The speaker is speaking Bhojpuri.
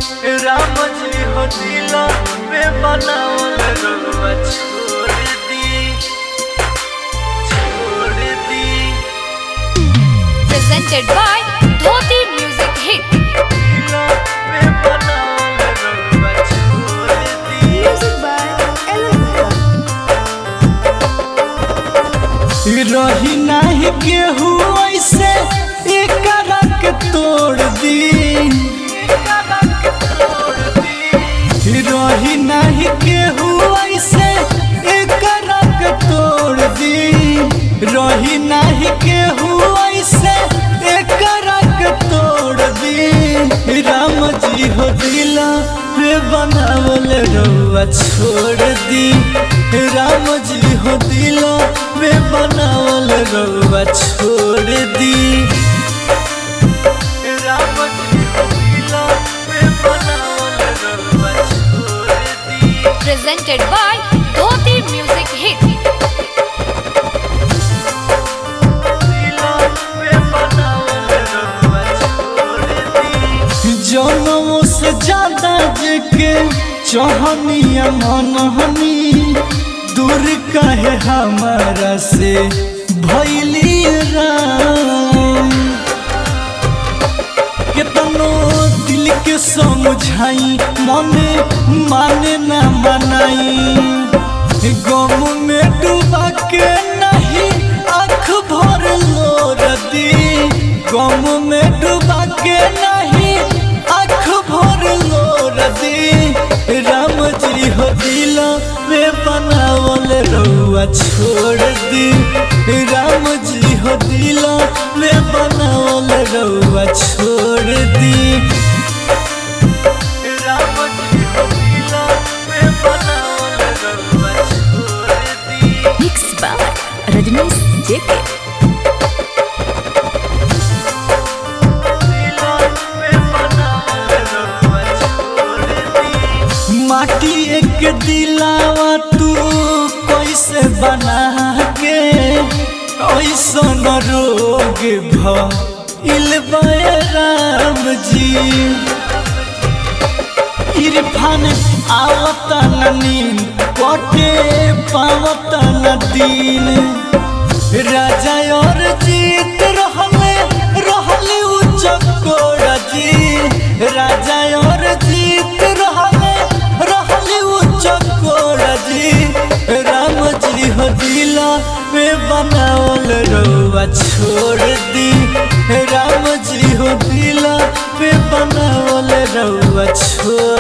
राम जी हो दिला में बनावल रउआ छोड़ दी छोड़ दी presented by Dhoti Music Hit. दिला में बनावल रउआ छोड़ दी Music by Ellen रही नाही केहू ऐसे एकरा के तोड़ दी रही नाही केहू ऐसे एकरा के तोड़ दी रही नाही केहू ऐसे एकरा के तोड़ दी राम जी हो दिला रे बनावल रउआ छोड़ दी राम जी हो दिला रे बनावल रउआ छोड़ दी राम जी हो दिला रे बनावल रउआ छोड़ दी Presented by Dhoti Music Hit. जनमों से ज्यादा जेके चहनिया मनहनी दूर कहे हमारा से भैली राम केतनो दिल के समझाई मने माने ना मनाई गम में डूबा के नहीं आँख भर लोर दी गम में डूबा के नहीं आँख भर लोर दी राम जी हो दिल में बनावल रउआ छोड़ दी राम जी हो दिल में बनावल रउआ छोड़ दी राम जी हो दिल में बनावल रउआ छोड़ दी Mixed by Rajnish JK. माटी एक दिलावा तू कैसे बना के ऐसन रोग भइल राम जी इरफान आवत न नींद कटे पावत न दिन राजा और जीत रहले रहले उच्च कोड़ा जी राजा और जीत रहले रहले उच्च कोड़ा जी राम जी हो दिला में बनावल रउआ छोड़ दी राम जी हो दिला में बनावल रउआ छोड़